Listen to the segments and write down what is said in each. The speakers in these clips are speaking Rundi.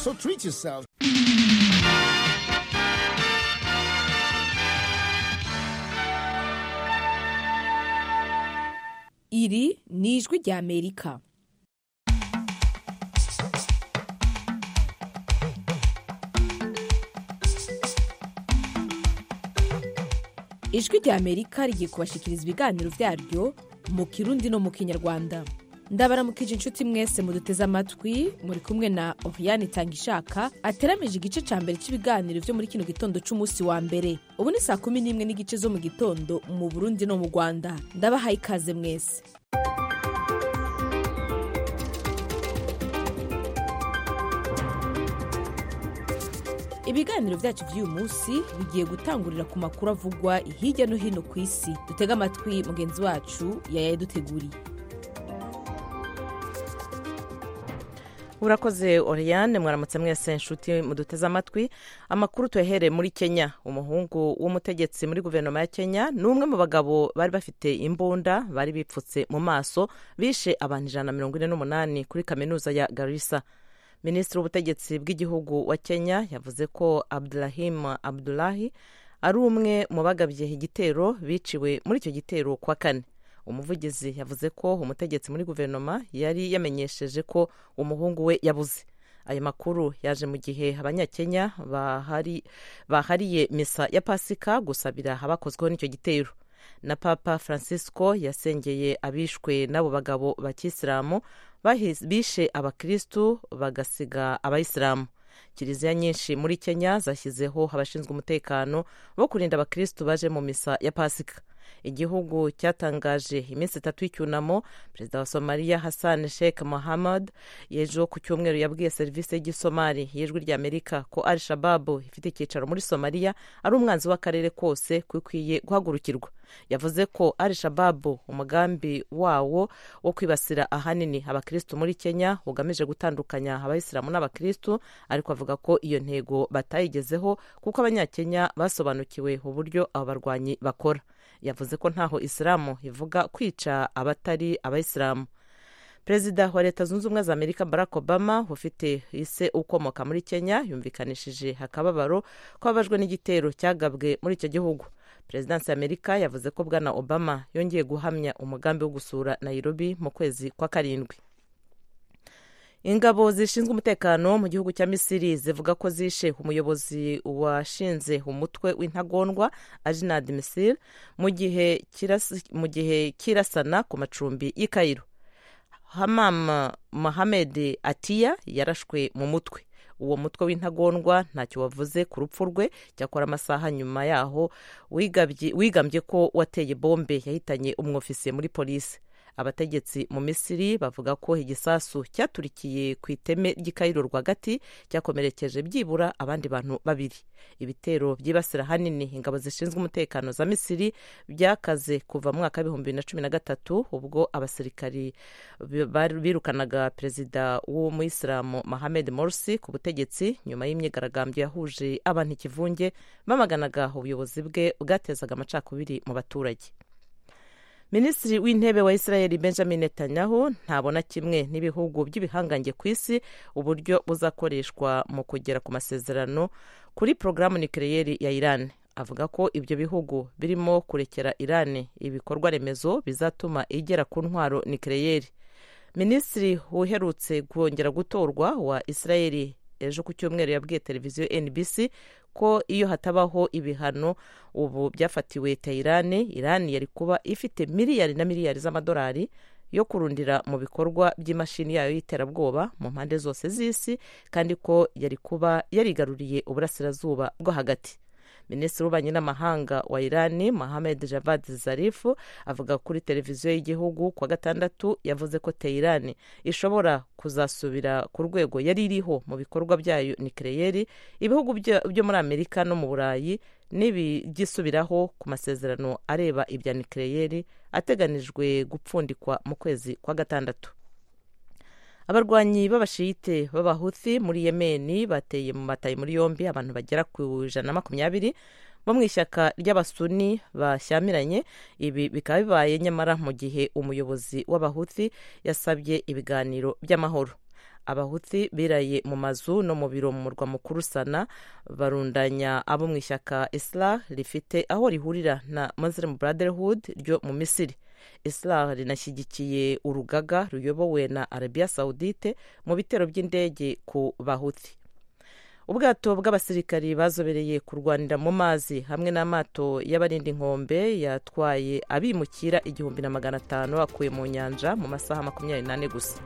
So treat yourself. iri ni ijwi ry'amerika ijwi ry'amerika rigiye kubashikiriza ibiganiro byaryo mu kirundi no mu kinyarwanda ndabaramukije inshuti mwese muduteze amatwi muri kumwe na oriane itangishaka ateramije igice cya mbere cy'ibiganiro byo muri kino gitondo cy'umunsi wa mbere ubu ni saa kumi n'imwe n'igice zo mu gitondo mu burundi no mu rwanda ndabahaye ikaze mwese ibiganiro byacu by'uyu munsi bigiye gutangurira ku makuru avugwa hirya no hino ku isi dutege amatwi mugenzi wacu yayaduteguriye urakoze oriane mwaramutse mwese inshuti muduteze amatwi amakuru tuyahereye muri kenya umuhungu w'umutegetsi muri guverinoma ya kenya ni umwe mu bagabo bari bafite imbunda bari bipfutse mu maso bishe abantu ijana na mirongo ine n'umunani kuri kaminuza ya garissa minisitiri w'ubutegetsi bw'igihugu wa kenya yavuze ko abdurahim abdulahi ari umwe mu bagabye igitero biciwe muri icyo gitero kwa kane umuvugizi yavuze ko umutegetsi muri guverinoma yari yamenyesheje ko umuhungu we yabuze ayo makuru yaje mu gihe abanyakenya bahari, bahariye misa ya pasika gusabira abakozweho n'icyo gitero na papa francisco yasengeye abishwe n'abo bagabo ba kisilamu bishe abakirisitu bagasiga abayisilamu kiliziya nyinshi muri kenya zashyizeho abashinzwe umutekano bo kurinda abakirisitu baje mu misa ya pasika igihugu cyatangaje iminsi itatu y'icyunamo perezida wa somaliya hassan sheikh mohamud yejo ku cyumweru yabwiye serivisi y'igisomali y'ijwi ry'amerika ko al shababu ifite icyicaro muri somaliya ari umwanzi w'akarere kose ko ikwiye guhagurukirwa yavuze ko al shababu umugambi wawo wo kwibasira ahanini abakirisitu muri kenya ugamije gutandukanya abayisilamu n'abakirisitu ariko avuga ko iyo ntego batayigezeho kuko abanyakenya basobanukiwe uburyo abo barwanyi bakora yavuze ko ntaho isilamu ivuga kwica abatari abayisilamu perezida wa leta zunze ubumwe za amerika barack obama ufite ise ukomoka muri kenya yumvikanishije akababaro ko ababajwe n'igitero cyagabwe muri icyo gihugu perezidansi ya amerika yavuze ko bwana obama yongeye guhamya umugambi wo gusura nairobi mu kwezi kwa karindwi ingabo zishinzwe umutekano mu gihugu cya misiri zivuga ko zishe umuyobozi washinze umutwe w'intagondwa ajinad misir mu gihe kirasana ku macumbi y'i kayiro hamam mohamed atiya yarashwe mu mutwe uwo mutwe w'intagondwa ntacyo wavuze ku rupfu rwe cyakora amasaha nyuma yaho wigambye ko wateye bombe yahitanye umwofisiye muri polisi abategetsi mu misiri bavuga ko igisasu cyaturikiye ku iteme ry'ikayiro rwagati cyakomerekeje byibura abandi bantu babiri ibitero byibasira ahanini ingabo zishinzwe umutekano za misiri byakaze kuva mu mwaka w'ibihumbi bibiri na cumi na gatatu ubwo abasirikari birukanaga perezida w'umuyisilamu mohamed morsi ku butegetsi nyuma y'imyigaragambyo yahuje abantu ikivunge bamaganaga ubuyobozi bwe bwatezaga amacakubiri mu baturage minisitiri w'intebe wa israel benjamin netanyahu ntabona kimwe n'ibihugu by'ibihangange ku isi uburyo buzakoreshwa mu kugera ku masezerano kuri porogaramu nikireyeri ya iran avuga ko ibyo bihugu birimo kurekera iran ibikorwa remezo bizatuma igera ku ntwaro nikireyeri minisitiri uherutse kongera gutorwa wa israel ejo ku cyumweru yabwiye televiziyo nbc ko iyo hatabaho ibihano ubu byafatiwe teyirani irani yari kuba ifite miliyari na miliyari z'amadolari yo kurundira mu bikorwa by'imashini yayo y'iterabwoba mu mpande zose z'isi kandi ko yari kuba yarigaruriye uburasirazuba bwo hagati minisitiri w'ububanyi n'amahanga wa irani mohamed javad zarifu avuga kuri televiziyo y'igihugu kwa gatandatu yavuze ko teyirani ishobora kuzasubira ku rwego yari iriho mu bikorwa byayo nikireyeri ibihugu byo muri amerika no mu burayi n'ibigisubiraho ku masezerano areba ibya nikireyeri ateganijwe gupfundikwa mu kwezi kwa gatandatu abarwanyi b'abashiyite b'abahuthi muri yemeni bateye mu matayi muri yombi abantu bagera ku ijana na makumyabiri bo mu ishyaka ry'abasuni bashyamiranye ibi bikaba bibaye nyamara mu gihe umuyobozi w'abahuthi yasabye ibiganiro by'amahoro abahuti biraye mu mazu no mu biro mu murwa mukuru sana barundanya abo mu ishyaka islah rifite aho rihurira na muslim brotherhood ryo mu misiri islah rinashyigikiye urugaga ruyobowe na arabia saudite mu bitero by'indege ku bahuti ubwato bw'abasirikari bazobereye kurwanira mu mazi hamwe n'amato y'abarinda inkombe yatwaye abimukira igihumbi na magana atanu akuye mu nyanja mu masaha makumyabiri n'ane gusa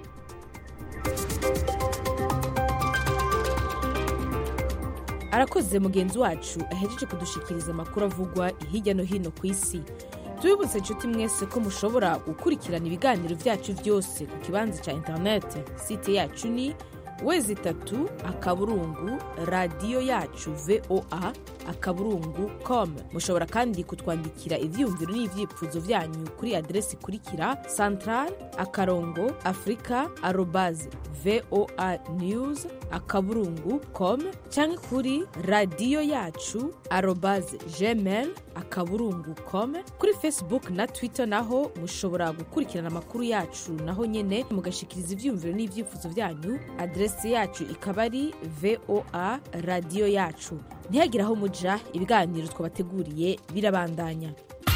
arakoze mugenzi wacu ahejeje kudushikiriza amakuru avugwa hirya no hino ku isi tubibutse inshuti mwese ko mushobora gukurikirana ibiganiro byacu byose ku kibanza cya interineti site yacu ni wezi itatu akaburungu radiyo yacu voa akaburungu com mushobora kandi kutwandikira ibyiyumviro n'ibyifuzo byanyu kuri aderesi ikurikira central akarongo afurika arobaze voa news akaburungu com cyangwa kuri radiyo yacu arobaze gmail akaburungu com kuri facebook na twitter naho mushobora gukurikirana amakuru yacu naho nyine mugashikiriza ibyiyumviro n'ibyifuzo byanyu aderesi yacu ikaba ari voa radiyo yacu ntihagire aho muja ibiganiro twabateguriye birabandanya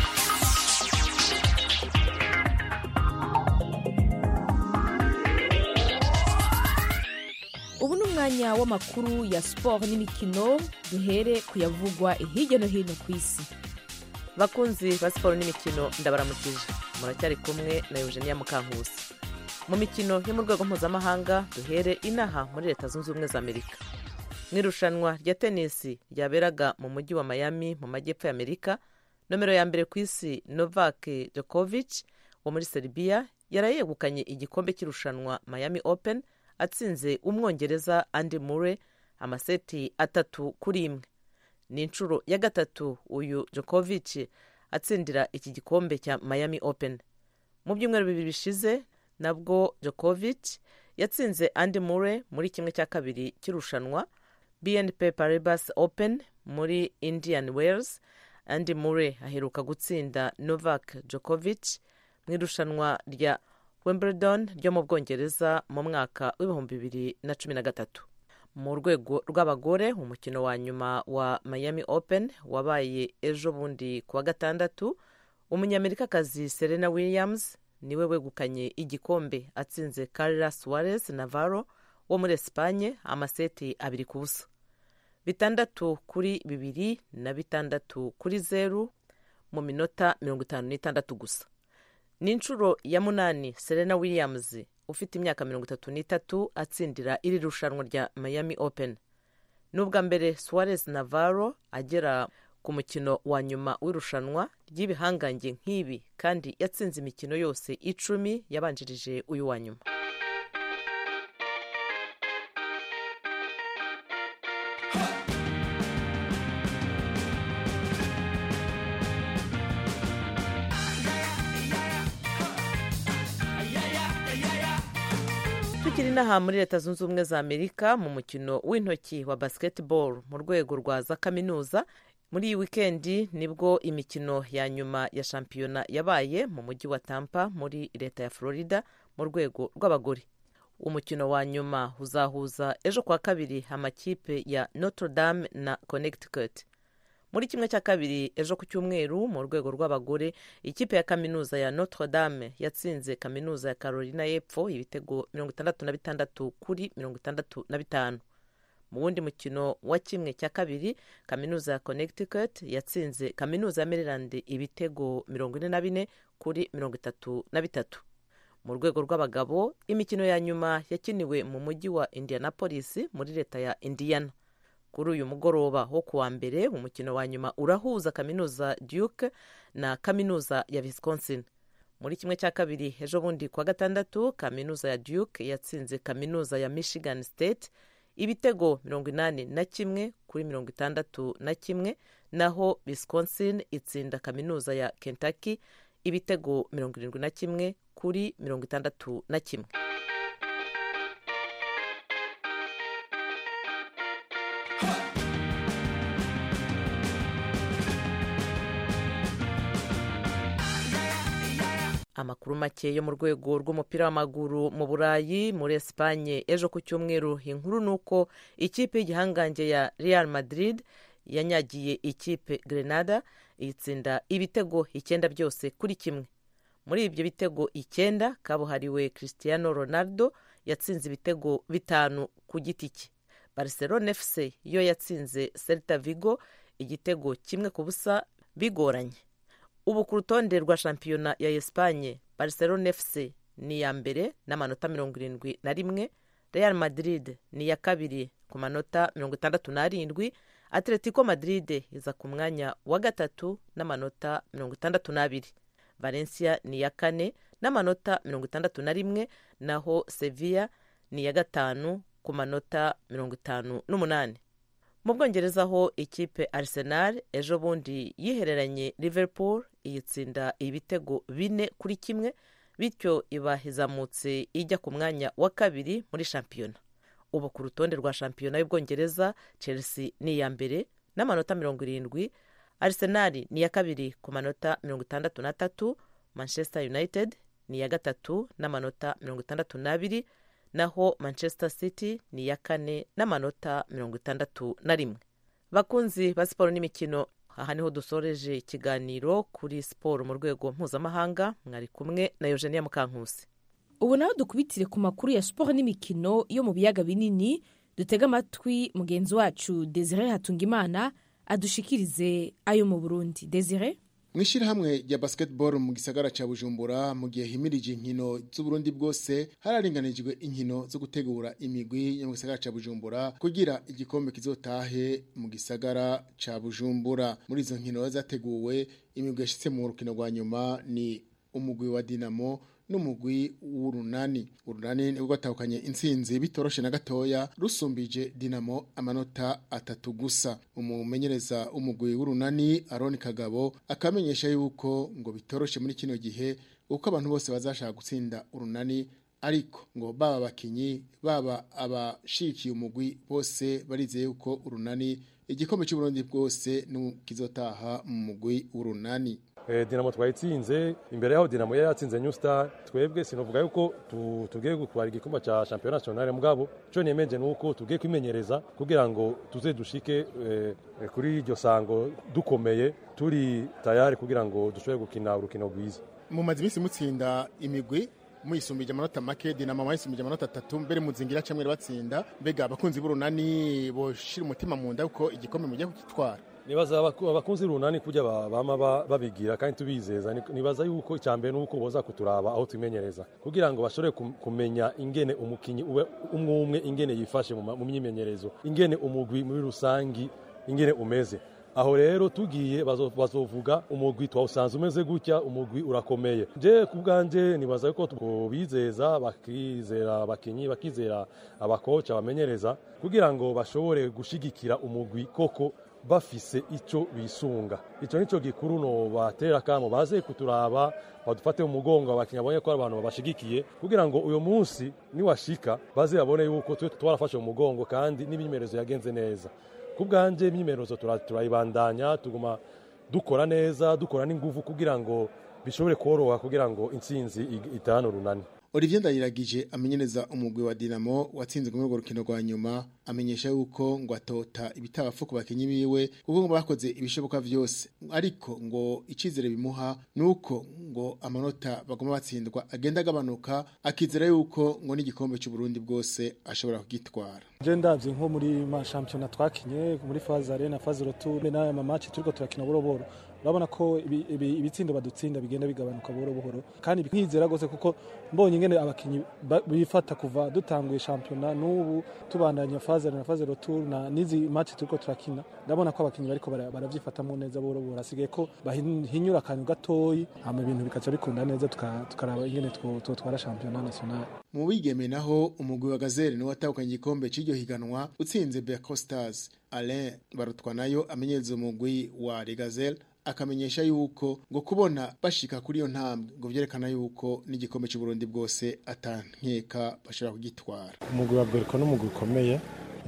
ubu ni umwanya w'amakuru ya siporo n'imikino duhere kuyavugwa hirya no hino ku isi bakunzi ba siporo n'imikino ndabaramukije muracyari kumwe na eugenia mukankusi mu mikino yo mu rwego mpuzamahanga duhere inaha muri leta zunze ubumwe za amerika mu irushanwa rya tenisi ryaberaga mu mujyi wa miami mu majyepfo ya amerika nomero ya mbere ku isi novak djokovic wo muri serbia yarayegukanye igikombe cy'irushanwa miami open atsinze umwongereza andy murray amaseti atatu kuri imwe ni inshuro ya gatatu uyu djokovic atsindira iki gikombe cya miami open mu byumweru bibiri bishize nabwo djokovic yatsinze andy murray muri kimwe cya kabiri cy'irushanwa bnp paribas open muri indian wales andy murray aheruka gutsinda novak djokovic mu irushanwa rya wimbledon ryo mu bwongereza mu mwaka w'ibihumbi bibiri na cumi na gatatu mu rwego rw'abagore umukino wa nyuma wa miami open wabaye ejo bundi ku wa gatandatu umunyamerikakazi serena williams niwe wegukanye igikombe atsinze carla suarez navarro wo muri esipanye amaseti abiri ku busa bitandatu kuri bibiri na bitandatu kuri zeru mu minota mirongo itanu n'itandatu gusa ni inshuro ya munani serena williams ufite imyaka mirongo itatu n'itatu atsindira iri rushanwa rya miami open ni ubwa mbere suarez navarro agera ku mukino wa nyuma w'irushanwa ry'ibihangange nk'ibi kandi yatsinze imikino yose icumi yabanjirije uyu wa nyuma tukiri inaha muri leta zunze ubumwe za amerika mu mukino w'intoki wa basketball mu rwego rwa za kaminuza muri iyi wikendi nibwo imikino ya nyuma ya shampiyona yabaye mu mujyi wa tampa muri leta ya florida mu rwego rw'abagore umukino wa nyuma uzahuza ejo kuwa kabiri amakipe ya notre dame na connecticut muri kimwe cya kabiri ejo ku cyumweru mu rwego rw'abagore ikipe ya kaminuza ya notre dame yatsinze kaminuza ya carolina y'epfo ibitego mirongo itandatu na bitandatu kuri mirongo itandatu na bitanu mu wundi mukino wa kimwe cya kabiri kaminuza ya connecticut yatsinze kaminuza ya maryland ibitego mirongo ine na bine kuri mirongo itatu na bitatu mu rwego rw'abagabo imikino ya nyuma yakiniwe mu mujyi wa indianapolis muri leta ya indiana kuri uyu mugoroba wo kuwa mbere umukino wa nyuma urahuza kaminuza duke na kaminuza ya wisconsin muri kimwe cya kabiri ejo bundi kuwa gatandatu kaminuza ya duke yatsinze kaminuza ya michigan state ibitego mirongo inani na kimwe kuri mirongo itandatu na kimwe naho wisconsin itsinda kaminuza ya kentucky ibitego mirongo irindwi na kimwe kuri mirongo itandatu na kimwe amakuru make yo mu rwego rw'umupira w'amaguru mu burayi muri esipanye ejo ku cyumweru inkuru ni uko ikipe y'igihangange ya real madrid yanyagiye ikipe grenada itsinda ibitego icyenda byose kuri kimwe muri ibyo bitego icyenda kabuhariwe cristiano ronaldo yatsinze ibitego bitanu ku giti cye barcelona fc yo yatsinze celta vigo igitego kimwe ku busa bigoranye ubu ku rutonde rwa shampiyona ya esipanye barcelona fc ni iya mbere n'amanota mirongo irindwi na rimwe real madrid ni iya kabiri ku manota mirongo itandatu n'arindwi atletico madrid iza ku mwanya wa gatatu n'amanota mirongo itandatu n'abiri valencia ni iya kane n'amanota mirongo itandatu na rimwe naho sevilla ni iya gatanu ku manota mirongo itanu n'umunani mu bwongereza ho ikipe arsenal ejo bundi yihereranye liverpool iyitsinda ibitego bine kuri kimwe bityo iba izamutse ijya ku mwanya wa kabiri muri shampiyona ubu ku rutonde rwa shampiyona y'ubwongereza chelsea ni iya mbere n'amanota mirongo irindwi arsenal ni iya kabiri ku manota mirongo itandatu n'atatu manchester united ni iya gatatu n'amanota mirongo itandatu n'abiri naho manchester city ni iya kane n'amanota mirongo itandatu na rimwe bakunzi ba siporo n'imikino aha niho dusoreje ikiganiro kuri siporo mu rwego mpuzamahanga mwari kumwe na eugenia mukankusi ubu naho dukubitire ku makuru ya siporo n'imikino yo mu biyaga binini dutega amatwi mugenzi wacu desire hatungimana adushikirize ayo mu burundi desire mu ishyirahamwe rya basketball mu gisagara cya bujumbura mu gihe himirije inkino z'uburundi bwose hararinganijwe inkino zo gutegura imigwi yo mu gisagara cya bujumbura kugira igikombe kizotahe mu gisagara cya bujumbura muri izo nkino zateguwe imigwi yashyitse mu rukino rwa nyuma ni umugwi wa dinamo n'umugwi w'urunani urunani nibwo rwatahukanye intsinzi bitoroshe na gatoya rusumbije dinamo amanota atatu gusa umumenyereza w'umugwi w'urunani aroni kagabo akamenyesha yuko ngo bitoroshe muri kino gihe uko abantu bose bazashaka gutsinda urunani ariko ngo baba abakinyi baba abashikiye umugwi bose barizeye yuko urunani igikombe cy'uburundi bwose kizotaha mu mugwi w'urunani dinamo twayitsinze imbere yaho dinamo yari yatsinze new star twebwe sinavuga yuko tugiye gutwara igikombe cya champion national mugabo cyo nemeje nuko tugiye kwimenyereza kugira ngo tuze dushike kuri iryo sango dukomeye turi tayari kugira ngo dushobore gukina urukino rwiza mumaze iminsi mutsinda imigwi muyisumbije amanota make dinamo mwayisumbije amanota atatu mbere muzingira camwe batsinda mbega abakunzi b'urunani boshira umutima mu nda kuko igikombe mugiye kugitwara nibaza abakunzi runani kujya bama babigira kandi tubizeza nibaza yuko icyambere nuko boza kuturaba aho tumenyereza kugira ngo bashobore kumenya ingene umukinyi ube umwe umwe ingene yifashe mu myimenyerezo ingene umugwi muri rusangi ingene umeze aho rero tugiye bazovuga umugwi twawusanze umeze gutya umugwi urakomeye je ku bwanje nibaza yuko bizeza bakizera abakinyi bakizera abakoca bamenyereza kugira ngo bashobore gushigikira umugwi koko bafise icyo bisunga icyo nicyo gikuru no batera kamo baze kuturaba badufate mu mugongo abakinnyi babonye ko ari abantu babashigikiye kugira ngo uyu munsi niwashika baze babone yuko twe twarafashe mu mugongo kandi n'imyimenyerezo yagenze neza ku bwanjye imyimenyerezo turayibandanya tuguma dukora neza dukora n'ingufu kugira ngo bishobore koroha kugira ngo intsinzi itahane urunani Olivier Ndayiragije amenyereza umugwi wa Dinamo watsinze muri urwo rukino rwa nyuma amenyesha yuko ngo atota ibitabafu ku bakinyi biwe kuko ngo bakoze ibishoboka vyose ariko ngo icizere bimuha nuko ngo amanota bagoma batsindwa agenda agabanuka akizera yuko ngo n'igikombe cy'u Burundi bwose ashobora kugitwara je ndavye nko muri ma championnat twakinye muri phase arena phase retour n'aya ma match turiko turakina boroboro urabona ko ibitsindo badutsinda bigenda bigabanuka buhoro buhoro kandi nkizera rwose kuko mbonye ingene abakinyi bifata kuva dutanguye shampiyona n'ubu tubandanya faze na faze retour na nizi match turiko turakina ndabona ko abakinyi bariko baravyifatamwo neza buhoro buhoro hasigaye ko bahinyura akantu gatoyi hama ibintu bikaca bikunda neza tukaraba ingene twotwara shampiyona national mu bigeme naho umugwi wa gazelle niwe watahukanye igikombe cy'iryo higanwa utsinze Berco Stars Alain barutwa nayo amenyereza umugwi wa Regazelle akamenyesha yuko ngo kubona bashika kuri iyo ntambwe ngo vyerekana yuko n'igikombe cy'u Burundi bwose atankeka bashobora kugitwara umugwi wa Berco n'umugwi ukomeye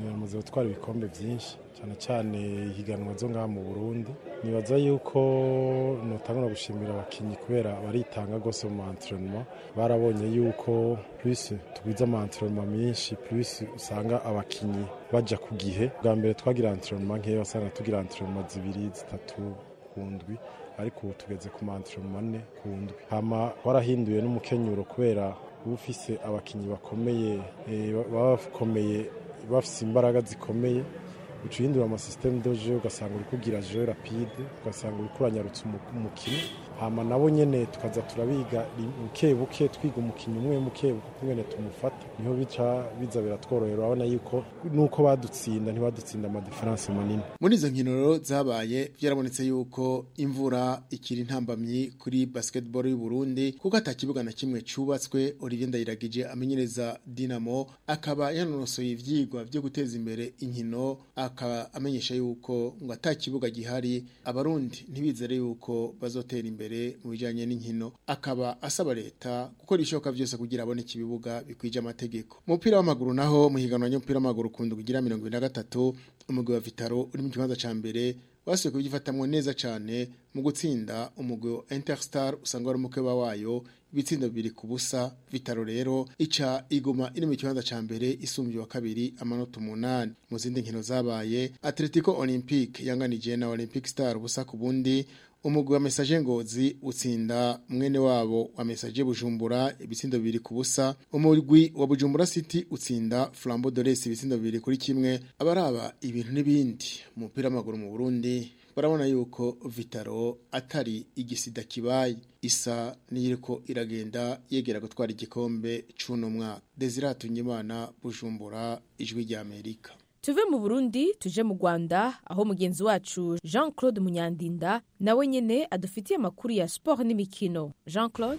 bamaze gutwara ibikombe byinshi cyane cyane ihiganwa zo ngaha mu burundi nibaza yuko notangura gushimira abakinnyi kubera baritanga rwose mu maentrenema barabonye yuko plus tugwiza amaentrenema menshi plus usanga abakinnyi baja ku gihe bwa mbere twagira entrenema nkeya wasanga tugira entrenema zibiri zitatu ku ndwi ariko ubu tugeze ku maentrenema ane ku ndwi hama warahinduye n'umukenyuro kubera uba ufise abakinnyi bakomeye baba bakomeye bafise imbaraga zikomeye uca uhindura amasisiteme de jeu ugasanga uri kugira jeu rapide ugasanga uri kuranyarutsa umukino hama nabo nyene tukaza turabiga buke buke twiga umukinnyi umwe muke buke kungene tumufata niho bica biza biratworohera urabona yuko nuko badutsinda ntibadutsinda amadiferanse manini muri izo nkino rero zabaye byarabonetse yuko imvura ikiri intambamyi kuri basketball y'u Burundi kuko ata kibuga na kimwe cubatswe Olivier Ndayiragije amenyereza Dinamo akaba yanonosoye ivyigwa byo guteza imbere inkino akaba amenyesha yuko ngo ata kibuga gihari abarundi ntibizere yuko bazotera imbere mu bijyanye n'inkino akaba asaba leta gukora ishoboka byose kugira abone ibibuga bikwije amategeko mu mupira w'amaguru naho mu higanwa ry'umupira w'amaguru ukunda kugira mirongo ine na gatatu umugwi wa vitaro uri mu kibanza cya mbere basuye kubyifatamwo neza cyane mu gutsinda umugwi wa interstar usanga wari umukeba wayo ibitsindo bibiri ku busa vitaro rero ica iguma iri mu kibanza ca mbere isumbye wa kabiri amanota umunani mu zindi nkino zabaye atletico olympique yanganije na olympic star ubusa ku bundi umugwi wa mesaje ngozi utsinda mwene wabo wa mesaje bujumbura ibitsindo bibiri ku busa umugwi wa bujumbura city utsinda flambo dores ibitsindo bibiri kuri kimwe abaraba ibintu n'ibindi mu mupira w'amaguru mu burundi barabona yuko vitaro atari igisida kibaye isa n'iyiriko iragenda yegera gutwara igikombe c'uno mwaka desire imana bujumbura ijwi rya amerika tuve mu burundi tuje mu rwanda aho mugenzi wacu jean claude munyandinda nawe nyine adufitiye amakuru ya siporo n'imikino jean claude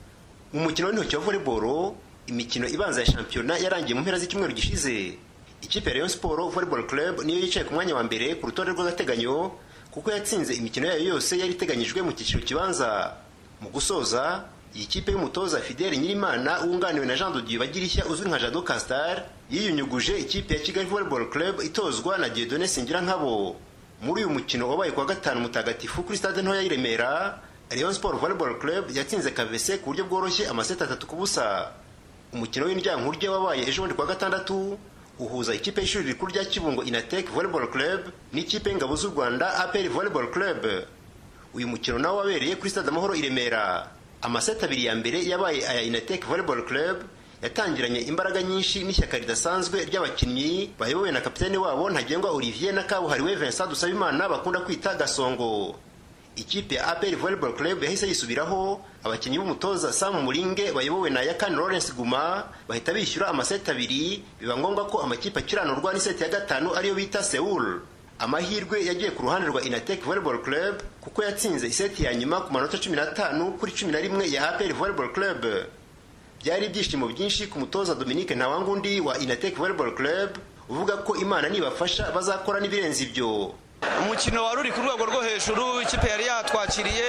mu mukino w'intoki wa volleyball imikino ibanza ya shampiyona yarangiye mu mpera z'icyumweru gishize ikipe ya rayon sport volleyball club niyo yicaye ku mwanya wa mbere ku rutonde rw'agateganyo kuko yatsinze imikino yayo yose yari iteganyijwe mu cyiciro kibanza mu gusoza iyi kipe y'umutoza fidele nyirimana wunganiwe na jean dodieu bagirishya uzwi nka jado castar yiyunyuguje ikipe ya kigali volleyball club itozwa na diedone singira nkabo muri uyu mukino wabaye kuwa gatanu mutagatifu kuri stade ntoya y'i remera rayon sport volleyball club yatsinze kavese ku buryo bworoshye amaseti atatu ku busa umukino w'indyankurye wabaye ejo bundi kuwa gatandatu uhuza ikipe y'ishuri rikuru rya kibungo inatek volleyball club n'ikipe y'ingabo z'u rwanda apr volleyball club uyu mukino nawo wabereye kuri stade amahoro i remera amaseti abiri ya mbere yabaye aya inatek volleyball club yatangiranye imbaraga nyinshi n'ishyaka ridasanzwe ry'abakinnyi bayobowe na kapitene wabo ntagengwa olivier na kabuhariwe vincent dusabimana bakunda kwita gasongo ikipe ya apr volleyball club yahise yisubiraho abakinnyi b'umutoza sam muringe bayobowe na yakani lawrence guma bahita bishyura amaseti abiri biba ngombwa ko amakipe akiranurwa n'iseti ya gatanu ariyo bita seul amahirwe yagiye ku ruhande rwa inatek volleyball club kuko yatsinze iseti ya nyuma ku manota cumi n'atanu kuri cumi na rimwe ya apr volleyball club byari ibyishimo byinshi ku mutoza dominique ntawangundi wa inatek volleyball club uvuga ko imana nibafasha bazakora n'ibirenze ibyo umukino wari uri ku rwego rwo hejuru ikipe yari yatwakiriye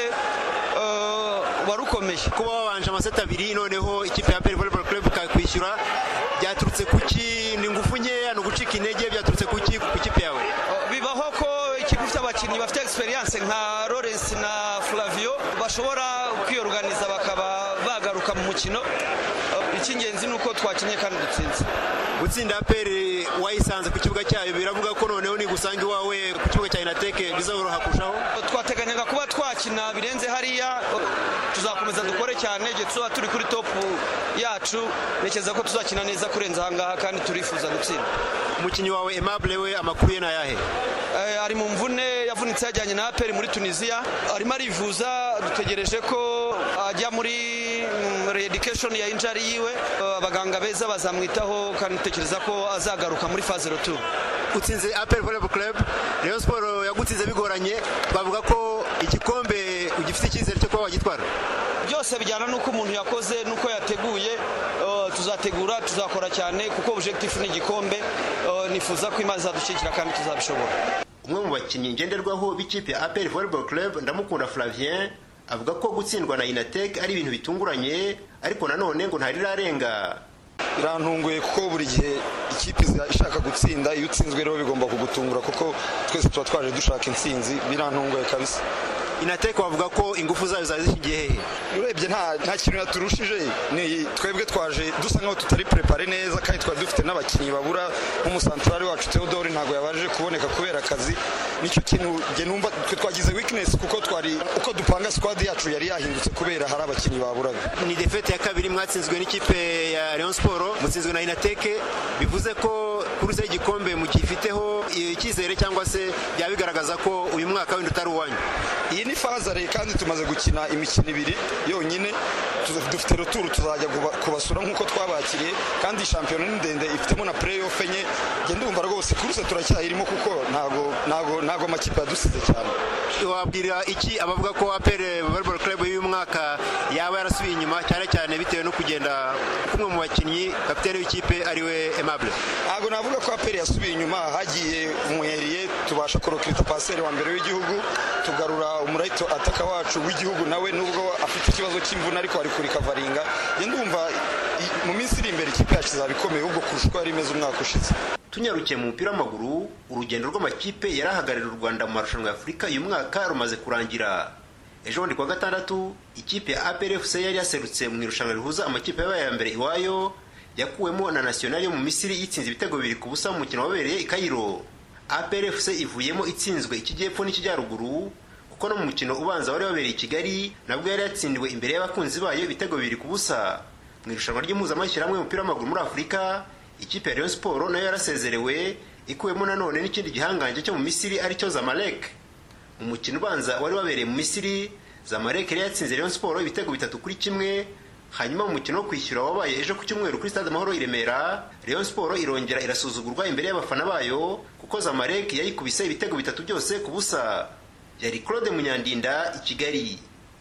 wari ukomeye kuba wabanje amaseti abiri noneho ikipe ya apr volleyball club ikakwishyura byaturutse kuki ni ingufu nkeya ni ugucika intege byaturutse kuki ku ikipe yawe bibaho ko ikipe ifite abakinnyi bafite experience nka Lawrence na Flavio bashobora kwiyoruganiza bakaba bagaruka mu mukino icy'ingenzi ni uko twakinnye kandi dutsinze gutsinda aperi wayisanze ku kibuga cyayo biravuga ko noneho nigusanga iwawe ku kibuga cya inateke bizoroha kurushaho twateganyaga kuba twakina birenze hariya tuzakomeza dukore cyane igihe tuzaba turi kuri topu yacu ntekereza ko tuzakina neza kurenza ahangaha kandi turifuza gutsinda umukinnyi wawe Aimable we amakuru ye ni ayahe ari mu mvune yavunitse yajyanye na aperi muri tunisiya arimo arivuza dutegereje ko ajya muri redikeshoni ya injari yiwe abaganga beza bazamwitaho kandi dutekereza ko azagaruka muri faze rotu utsinze aperi volleyball club rayon siporo yagutsinze bigoranye bavuga ko igikombe ugifite icyizere cyo kuba wagitwara byose bijyana n'uko umuntu yakoze n'uko yateguye tuzategura tuzakora cyane kuko objectif ni igikombe nifuza ko imana izadushyigikira kandi tuzabishobora umwe mu bakinnyi ngenderwaho b'ikipe ya aperi volleyball club ndamukunda flavien avuga ko gutsindwa na inatek ari ibintu bitunguranye ariko nanone ngo ntarirarenga birantunguye kuko buri gihe ikipe ishaka gutsinda gutsinda iyo utsinzwe rero bigomba kugutungura kuko twese tuba twaje dushaka intsinzi birantunguye kabisa inateka bavuga ko ingufu zayo zari zishingiye hehe urebye nta nta kintu yaturushije ni twebwe twaje dusa nkaho tutari prepare neza kandi twari dufite n'abakinnyi babura nk'umusantarari wacu Theodore ntabwo yabashije kuboneka kubera akazi nicyo kintu nge numva twe twagize weakness kuko twari uko dupanga squad yacu yari yahindutse kubera hari abakinnyi baburaga ni defete ya kabiri mwatsinzwe n'ikipe ya Rayon Sport mutsinzwe na Inateke bivuze ko kuruse y'igikombe mugifiteho icyizere cyangwa se byaba bigaragaza ko uyu mwaka wenda utari uwanyu iyi ni fazare kandi tumaze gukina imikino ibiri yonyine dufite roturu tuzajya kubasura nk'uko twabakiriye kandi shampiyona ni ndende ifitemo na playoff enye njye ndumva rwose kuruse turacyayirimo kuko ntago ntago ntago amakipe yadusize cyane wabwira iki abavuga ko apere volleyball club y'uyu mwaka yaba yarasubiye inyuma cyane cyane bitewe no kugenda kumwe mu bakinnyi kapitene w'ikipe ariwe Aimable ntabwo navuga ko apere yasubiye inyuma hagiye umuheriye tubasha kurokirita paseri wa mbere w'igihugu tugarura umurayito ataka wacu w'igihugu nawe nubwo afite ikibazo cy'imvune ariko ari kuri kavaringa ndumva mu minsi iri imbere ikipe yacu izaba ikomeye ahubwo kurusha uko yari imeze umwaka ushize tunyarukiye mu mupira w'amaguru urugendo rw'amakipe yari ahagarariye u rwanda mu marushanwa ya afurika uyu mwaka rumaze kurangira ejo bundi kuwa gatandatu ikipe ya APRFC yari yaserutse mu irushanwa rihuza amakipe yabaye ya mbere iwayo yakuwemo na nationali yo mu misiri yitsinze ibitego bibiri ku busa mu mukino wabereye i kayiro APRFC ivuyemo itsinzwe ikijyepfo n'ikijyaruguru kuko no mu mukino ubanza wari wabereye i kigali nabwo yari yatsindiwe imbere y'abakunzi bayo ibitego bibiri ku busa mu irushanwa ry'impuzamashyirahamwe y'umupira w'amaguru muri afurika ikipe ya Rayon Sport nayo yarasezerewe ikuwemo nanone n'ikindi gihangange cyo mu misiri aricyo zamalek mu mukino ubanza wari wabereye mu misiri zamalek yari yatsinze Rayon Sport ibitego bitatu kuri kimwe hanyuma mu mukino wo kwishyura wabaye ejo ku cyumweru kuri stade amahoro i remera Rayon Sport irongera irasuzugurwa imbere y'abafana bayo kuko zamalek yayikubise ibitego bitatu byose ku busa yari claude munyandinda i kigali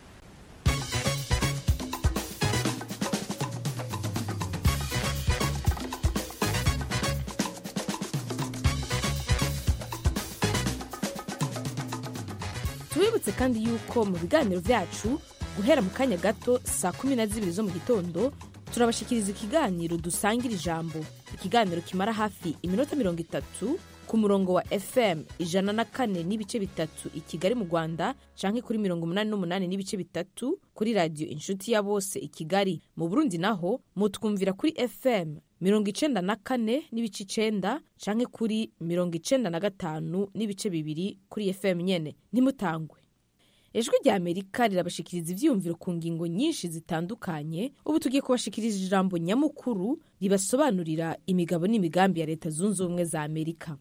tubibutse kandi yuko mu biganiro byacu guhera mu kanya gato saa kumi na zibiri zo mu gitondo turabashikiriza ikiganiro dusangira ijambo ikiganiro kimara hafi iminota mirongo itatu ku murongo wa fm ijana na kane n'ibice bitatu i kigali mu rwanda canke kuri mirongo umunani n'umunani n'ibice bitatu kuri radiyo inshuti ya bose i kigali mu burundi naho mutwumvira kuri fm mirongo icenda na kane n'ibice icenda canke kuri mirongo icenda na gatanu n'ibice bibiri kuri fm nyene ntimutangwe ijwi rya amerika rirabashikiriza ivyiyumviro ku ngingo nyinshi zitandukanye ubu tugiye kubashikiriza ijambo nyamukuru ribasobanurira imigabo n'imigambi ya leta zunze ubumwe za amerika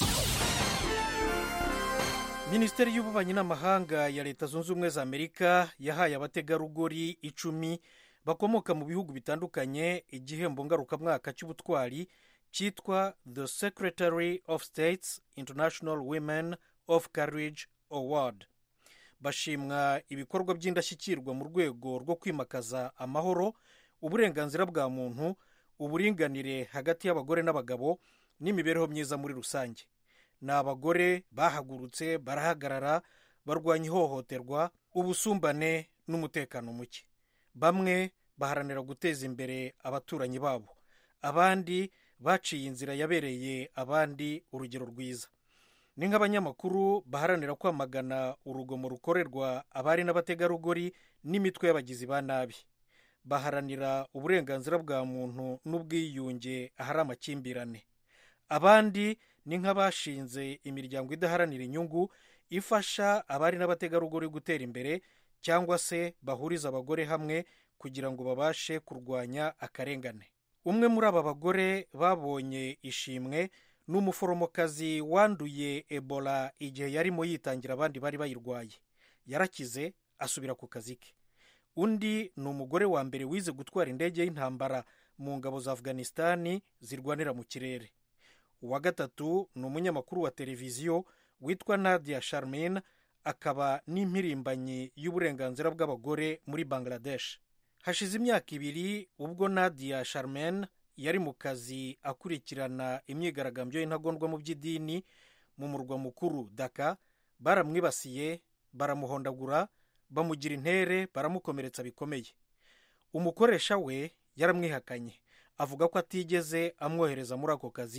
minisiteri y'ububanyi n'amahanga ya leta zunze ubumwe za amerika yahaye abategarugori icumi bakomoka mu bihugu bitandukanye igihembo ngarukamwaka cy'ubutwari cyitwa the secretary of states international women of courage award bashimwa ibikorwa by'indashyikirwa mu rwego rwo kwimakaza amahoro uburenganzira bwa muntu uburinganire hagati y'abagore n'abagabo n'imibereho myiza muri rusange ni abagore bahagurutse barahagarara barwanya ihohoterwa ubusumbane n'umutekano muke bamwe baharanira guteza imbere abaturanyi babo abandi baciye inzira yabereye abandi urugero rwiza ni nk'abanyamakuru baharanira kwamagana urugomo rukorerwa abari n'abategarugori n'imitwe y'abagizi ba nabi baharanira uburenganzira bwa muntu n'ubwiyunge ahari amakimbirane abandi ni nk'abashinze imiryango idaharanira inyungu ifasha abari n'abategarugori gutera imbere cyangwa se bahuriza abagore hamwe kugira ngo babashe kurwanya akarengane umwe muri aba bagore babonye ishimwe ni umuforomokazi wanduye ebola igihe yarimo yitangira abandi bari bayirwaye yarakize asubira ku kazi ke undi ni umugore wa mbere wize gutwara indege y'intambara mu ngabo za afghanistan zirwanira mu kirere uwa gatatu ni umunyamakuru wa televiziyo witwa nadia sharmin akaba n'impirimbanyi y'uburenganzira bw'abagore muri bangladesh hashize imyaka ibiri ubwo nadia sharmin yari mu kazi akurikirana imyigaragambyo y'intagondwa mu by'idini mu murwa mukuru daka baramwibasiye baramuhondagura bamugira intere baramukomeretsa bikomeye umukoresha we yaramwihakanye avuga ko atigeze amwohereza muri ako kazi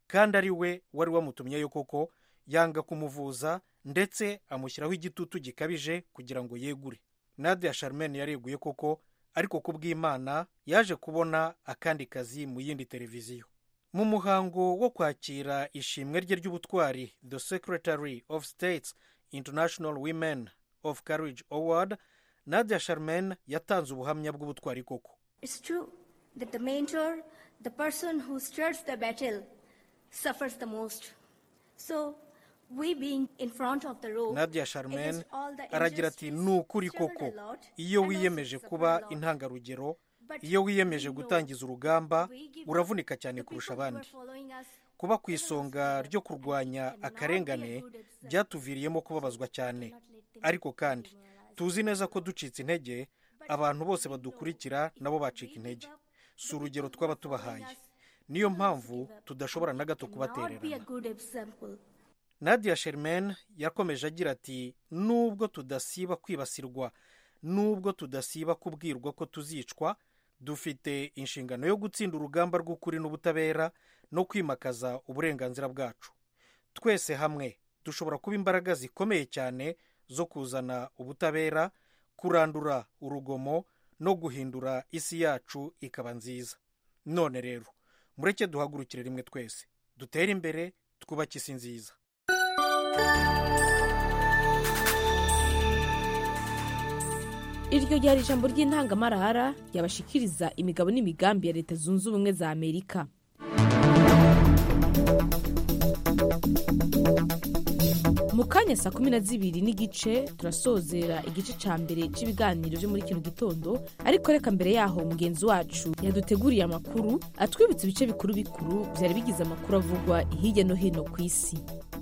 kandi ari we wari wamutumyeyo koko yanga kumuvuza ndetse amushyiraho igitutu gikabije kugira ngo yegure nadia charmaine yareguye koko ariko ku bw'imana yaje kubona akandi kazi mu yindi televiziyo mu muhango wo kwakira ishimwe rye ry'ubutwari the secretary of states international women of courage award nadia charmaine yatanze ubuhamya bw'ubutwari koko It's true that the mentor, the person who stirs the battle, suffers the most. So, we being in front of the row, nadia charmaine against all the aragira ati injustice, ni ukuri struggled koko a lot, iyo and also wiyemeje suffered kuba a lot. intangarugero But iyo wiyemeje we know gutangiza urugamba we give up, uravunika cyane the kurusha people who are abandi following us, kuba ku isonga ryo kurwanya akarengane byatuviriyemo kubabazwa cyane ariko kandi tuzi neza ko ducitse intege abantu bose badukurikira nabo bacika intege si urugero twaba tubahaye niyo mpamvu tudashobora na gato not be a kubatererana good example. nadia sherman yakomeje agira ati nubwo tudasiba kwibasirwa nubwo tudasiba kubwirwa ko tuzicwa dufite inshingano yo gutsinda urugamba rw'ukuri n'ubutabera no kwimakaza uburenganzira bwacu twese hamwe dushobora kuba imbaraga zikomeye cyane zo kuzana ubutabera kurandura urugomo no guhindura isi yacu ikaba nziza none rero mureke duhagurukire rimwe twese dutere imbere twubake isi nziza iryo ryari ijambo ry'intangamarara ryabashikiriza imigabo n'imigambi ya leta zunze ubumwe za amerika mu kanya saa kumi na zibiri n'igice turasozera igice cya mbere cy'ibiganiro byo muri kino gitondo ariko reka mbere yaho mugenzi wacu yaduteguriye amakuru atwibutsa ibice bikuru bikuru byari bigize amakuru avugwa hirya no hino ku isi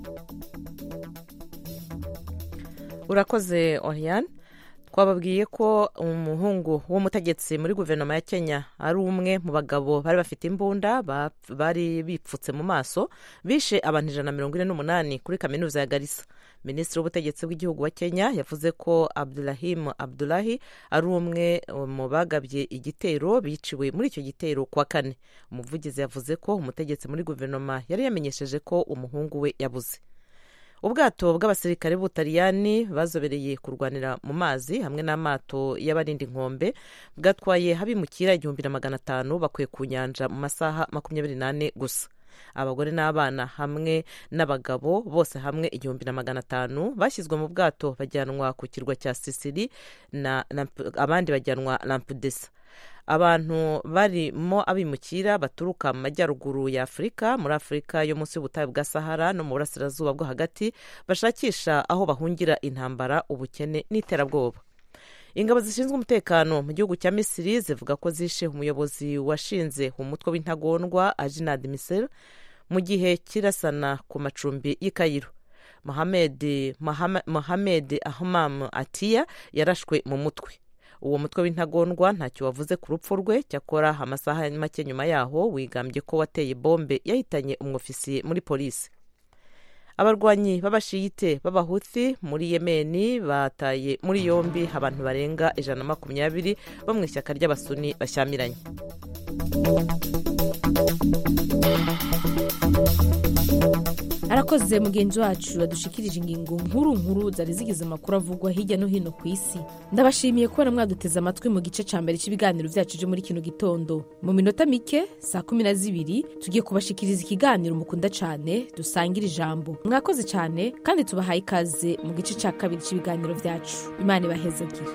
urakoze oriane twababwiye ko umuhungu w'umutegetsi muri guverinoma ya kenya ari umwe mu bagabo bari bafite imbunda ba- bari bipfutse mu maso bishe abantu ijana na mirongo ine n'umunani kuri kaminuza ya garisa minisitiri w'ubutegetsi bw'igihugu wa kenya yavuze ko abdurahim abdulahi ari umwe mu bagabye igitero biciwe muri icyo gitero kuwa kane umuvugizi yavuze ko umutegetsi muri guverinoma yari yamenyesheje ko umuhungu we yabuze ubwato bw'abasirikare b'ubutaliyani bazobereye kurwanira mu mazi hamwe n'amato y'abarinda inkombe bwatwaye habimukira igihumbi na magana atanu bakuye ku nyanja mu masaha makumyabiri n'ane gusa abagore n'abana hamwe n'abagabo bose hamwe igihumbi na magana atanu bashyizwe mu bwato bajyanwa ku kirwa cya sisiri na, na abandi bajyanwa lampudesa abantu barimo abimukira baturuka mu majyaruguru ya afurika muri afurika yo munsi y'ubutayu bwa sahara no mu burasirazuba bwo hagati bashakisha aho bahungira intambara ubukene n'iterabwoba ingabo zishinzwe umutekano mu gihugu cya misiri zivuga ko zishe umuyobozi washinze umutwe w'intagondwa ajinad misel mu gihe kirasana ku macumbi y'i kayiro mohamed Mahama- mohamed ahmam atiya yarashwe mu mutwe uwo mutwe w'intagondwa ntacyo wavuze ku rupfu rwe cyakora amasaha make nyuma yaho wigambye ko wateye bombe yahitanye umwofisiye muri polisi abarwanyi b'abashiyite b'abahuthi muri yemeni bataye muri yombi abantu barenga ijana na makumyabiri bo mu ishyaka ry'abasuni bashyamiranye arakoze mugenzi wacu yadushikirije ingingo nkuru nkuru zari zigize amakuru avugwa hirya no hino ku isi ndabashimiye kubona mwaduteze amatwi mu gice cya mbere cy'ibiganiro byacu byo muri kino gitondo mu minota mike saa kumi na zibiri tugiye kubashikiriza ikiganiro mukunda cyane dusangira ijambo mwakoze cyane kandi tubahaye ikaze mu gice cya kabiri cy'ibiganiro byacu imana ibahezagire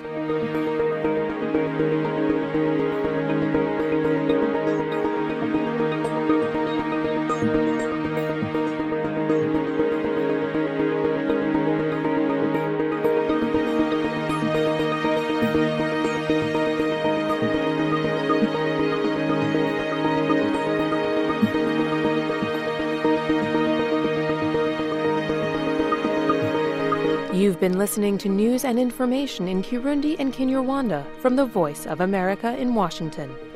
You've been listening to news and information in Kirundi and Kinyarwanda from the Voice of America in Washington.